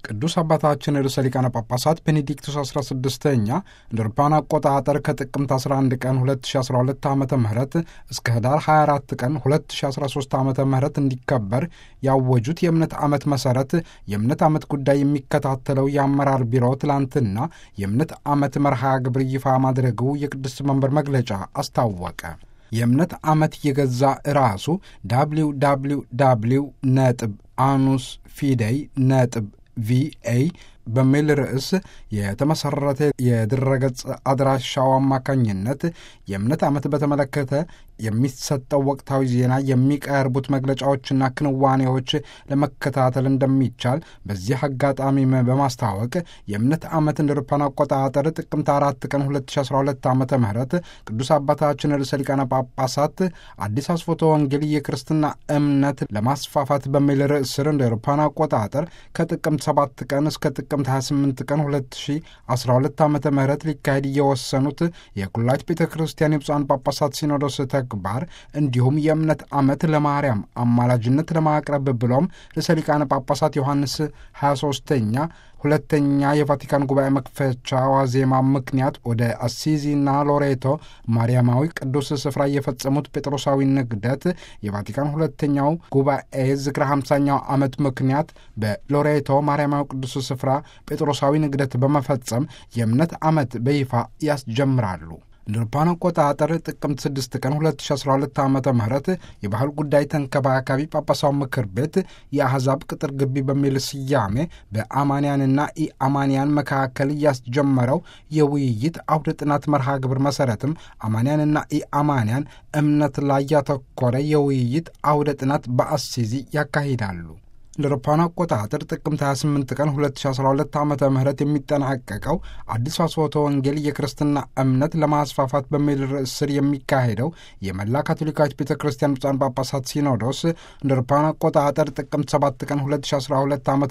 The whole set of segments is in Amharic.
ቅዱስ አባታችን ርዕሰ ሊቃነ ጳጳሳት ቤኔዲክቱስ 16ኛ እንደ አውሮፓውያን አቆጣጠር ከጥቅምት 11 ቀን 2012 ዓ ም እስከ ህዳር 24 ቀን 2013 ዓ ም እንዲከበር ያወጁት የእምነት ዓመት መሠረት የእምነት ዓመት ጉዳይ የሚከታተለው የአመራር ቢሮ ትላንትና የእምነት ዓመት መርሃ ግብር ይፋ ማድረጉ የቅዱስ መንበር መግለጫ አስታወቀ። የእምነት ዓመት የገዛ ራሱ ዳብሊው ዳብሊው ዳብሊው ነጥብ አኑስ ፊደይ ነጥብ ቪኤ በሚል ርዕስ የተመሠረተ የድረገጽ አድራሻው አማካኝነት የእምነት ዓመት በተመለከተ የሚሰጠው ወቅታዊ ዜና፣ የሚቀርቡት መግለጫዎችና ክንዋኔዎች ለመከታተል እንደሚቻል በዚህ አጋጣሚ በማስታወቅ የእምነት ዓመት እንደ አውሮፓውያን አቆጣጠር ጥቅምት አራት ቀን 2012 ዓ ም ቅዱስ አባታችን ርዕሰ ሊቃነ ጳጳሳት አዲስ አስፎቶ ወንጌል የክርስትና እምነት ለማስፋፋት በሚል ርዕስ ስር እንደ አውሮፓውያን አቆጣጠር ከጥቅምት 7 ቀን እስከ ጥቅምት 28 ቀን 2012 ዓ ም ሊካሄድ እየወሰኑት የኩላሊት ቤተ ክርስቲያን የብፁዓን ጳጳሳት ሲኖዶስ ተግባር እንዲሁም የእምነት ዓመት ለማርያም አማላጅነት ለማቅረብ ብሎም ርዕሰ ሊቃነ ጳጳሳት ዮሐንስ 23ኛ ሁለተኛ የቫቲካን ጉባኤ መክፈቻ ዋዜማ ምክንያት ወደ አሲዚና ሎሬቶ ማርያማዊ ቅዱስ ስፍራ የፈጸሙት ጴጥሮሳዊ ንግደት የቫቲካን ሁለተኛው ጉባኤ ዝክረ ሃምሳኛው ዓመት ምክንያት በሎሬቶ ማርያማዊ ቅዱስ ስፍራ ጴጥሮሳዊ ንግደት በመፈጸም የእምነት ዓመት በይፋ ያስጀምራሉ። እንደ አውሮፓውያን አቆጣጠር ጥቅምት 6 ቀን 2012 ዓ ም የባህል ጉዳይ ተንከባካቢ ጳጳሳዊ ምክር ቤት የአሕዛብ ቅጥር ግቢ በሚል ስያሜ በአማንያንና ኢአማንያን መካከል ያስጀመረው የውይይት አውደ ጥናት መርሃ ግብር መሠረትም አማንያንና ኢአማንያን እምነት ላይ ያተኮረ የውይይት አውደ ጥናት በአሲዚ ያካሂዳሉ። እንደ አውሮፓውያን አቆጣጠር ጥቅምት 28 ቀን 2012 ዓ ም የሚጠናቀቀው አዲስ አስፎቶ ወንጌል የክርስትና እምነት ለማስፋፋት በሚል ርዕስ ስር የሚካሄደው የመላ ካቶሊካዊት ቤተ ክርስቲያን ብፁዓን ጳጳሳት ሲኖዶስ እንደ አውሮፓውያን አቆጣጠር ጥቅምት 7 ቀን 2012 ዓ ም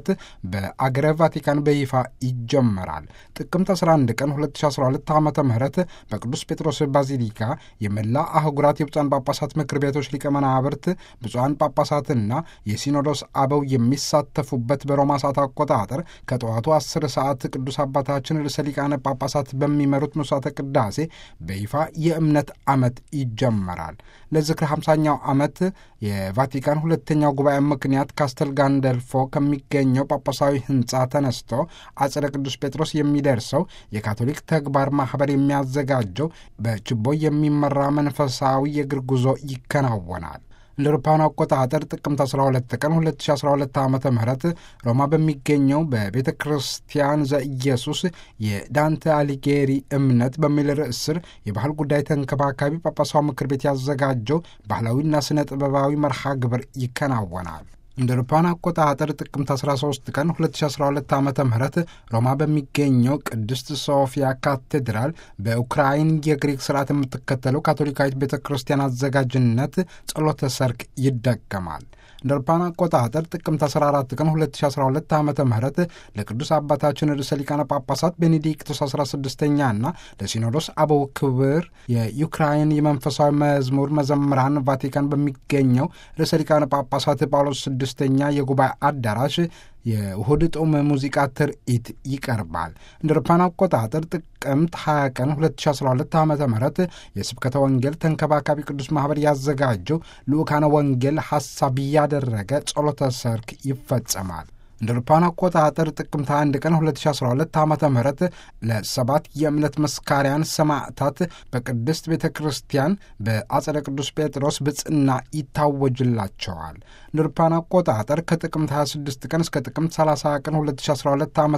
በአገረ ቫቲካን በይፋ ይጀመራል። ጥቅምት 11 ቀን 2012 ዓ ም በቅዱስ ጴጥሮስ ባዚሊካ የመላ አህጉራት የብፁዓን ጳጳሳት ምክር ቤቶች ሊቀ መናብርት ብፁዓን ጳጳሳትና የሲኖዶስ አበው የሚሳተፉበት በሮማ ሰዓት አቆጣጠር ከጠዋቱ 10 ሰዓት ቅዱስ አባታችን ርዕሰ ሊቃነ ጳጳሳት በሚመሩት መስዋዕተ ቅዳሴ በይፋ የእምነት ዓመት ይጀመራል። ለዝክር 50ኛው ዓመት የቫቲካን ሁለተኛው ጉባኤ ምክንያት ካስተል ጋንደልፎ ከሚገኘው ጳጳሳዊ ሕንፃ ተነስቶ አጽደ ቅዱስ ጴጥሮስ የሚደርሰው የካቶሊክ ተግባር ማኅበር የሚያዘጋጀው በችቦ የሚመራ መንፈሳዊ የእግር ጉዞ ይከናወናል። እንደ አውሮፓውያን አቆጣጠር ጥቅምት 12 ቀን 2012 ዓ ም ሮማ በሚገኘው በቤተ ክርስቲያን ዘኢየሱስ የዳንተ አሊጌሪ እምነት በሚል ርዕስ ስር የባህል ጉዳይ ተንከባካቢ ጳጳሳዊ ምክር ቤት ያዘጋጀው ባህላዊና ስነ ጥበባዊ መርሃ ግብር ይከናወናል። እንደ አውሮፓውያን አቆጣጠር ጥቅምት 13 ቀን 2012 ዓ ም ሮማ በሚገኘው ቅድስት ሶፊያ ካቴድራል በኡክራይን የግሪክ ስርዓት የምትከተለው ካቶሊካዊት ቤተ ክርስቲያን አዘጋጅነት ጸሎተ ሰርክ ይደገማል። እንደ አውሮፓውያን አቆጣጠር ጥቅምት 14 ቀን 2012 ዓ ም ለቅዱስ አባታችን ርዕሰ ሊቃነ ጳጳሳት ቤኔዲክቶስ 16ኛና ለሲኖዶስ አበው ክብር የዩክራይን የመንፈሳዊ መዝሙር መዘምራን ቫቲካን በሚገኘው ርዕሰ ሊቃነ ጳጳሳት ጳውሎስ ስድስተኛ የጉባኤ አዳራሽ የውሁድ ጦም ሙዚቃ ትርኢት ይቀርባል። እንደ አውሮፓውያን አቆጣጠር ጥቅምት 20 ቀን 2012 ዓ ም የስብከተ ወንጌል ተንከባካቢ ቅዱስ ማኅበር ያዘጋጀው ልዑካነ ወንጌል ሐሳብ ያደረገ ጸሎተ ሰርክ ይፈጸማል። እንደ አውሮፓውያን አቆጣጠር ጥቅምት 21 ቀን 2012 ዓ ም ለሰባት የእምነት መስካሪያን ሰማዕታት በቅድስት ቤተ ክርስቲያን በአጸደ ቅዱስ ጴጥሮስ ብጽና ይታወጅላቸዋል። እንደ አውሮፓውያን አቆጣጠር ከጥቅምት 26 ቀን እስከ ጥቅምት 30 ቀን 2012 ዓ ም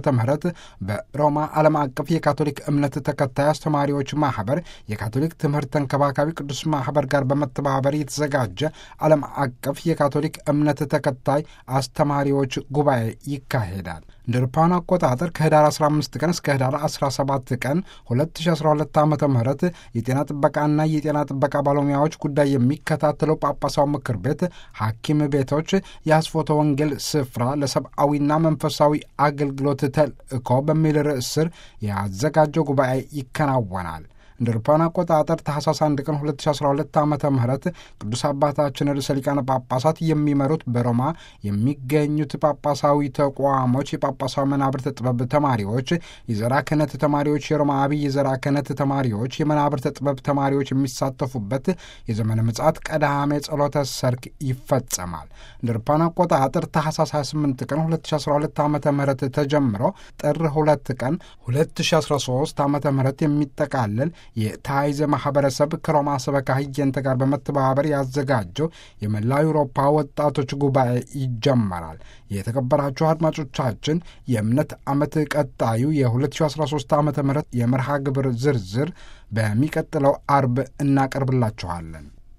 በሮማ ዓለም አቀፍ የካቶሊክ እምነት ተከታይ አስተማሪዎች ማኅበር የካቶሊክ ትምህርት ተንከባካቢ ቅዱስ ማኅበር ጋር በመተባበር የተዘጋጀ ዓለም አቀፍ የካቶሊክ እምነት ተከታይ አስተማሪዎች ጉባኤ ይካሄዳል። እንደ አውሮፓውያን አቆጣጠር ከህዳር 15 ቀን እስከ ህዳር 17 ቀን 2012 ዓ ም የጤና ጥበቃና የጤና ጥበቃ ባለሙያዎች ጉዳይ የሚከታተለው ጳጳሳዊ ምክር ቤት ሐኪም ቤቶች የአስፎተ ወንጌል ስፍራ ለሰብአዊና መንፈሳዊ አገልግሎት ተልእኮ በሚል ርዕስ ስር ያዘጋጀው ጉባኤ ይከናወናል። እንደ አውሮፓውያን አቆጣጠር ታህሳስ 1 ቀን 2012 ዓ ም ቅዱስ አባታችን ርዕሰ ሊቃነ ጳጳሳት የሚመሩት በሮማ የሚገኙት ጳጳሳዊ ተቋሞች የጳጳሳዊ መናብርተ ጥበብ ተማሪዎች፣ የዘራ ክህነት ተማሪዎች፣ የሮማ አብይ የዘራ ክህነት ተማሪዎች፣ የመናብርተ ጥበብ ተማሪዎች የሚሳተፉበት የዘመነ ምጽአት ቀዳሜ ጸሎተ ሰርክ ይፈጸማል። እንደ አውሮፓውያን አቆጣጠር ታህሳስ 28 ቀን 2012 ዓ ም ተጀምሮ ጥር 2 ቀን 2013 ዓ ም የሚጠቃለል የታይዘ ማህበረሰብ ከሮማ ሰበካ ህየንተ ጋር በመተባበር ያዘጋጀው የመላ አውሮፓ ወጣቶች ጉባኤ ይጀመራል። የተከበራችሁ አድማጮቻችን የእምነት ዓመት ቀጣዩ የ2013 ዓ ም የመርሃ ግብር ዝርዝር በሚቀጥለው አርብ እናቀርብላችኋለን።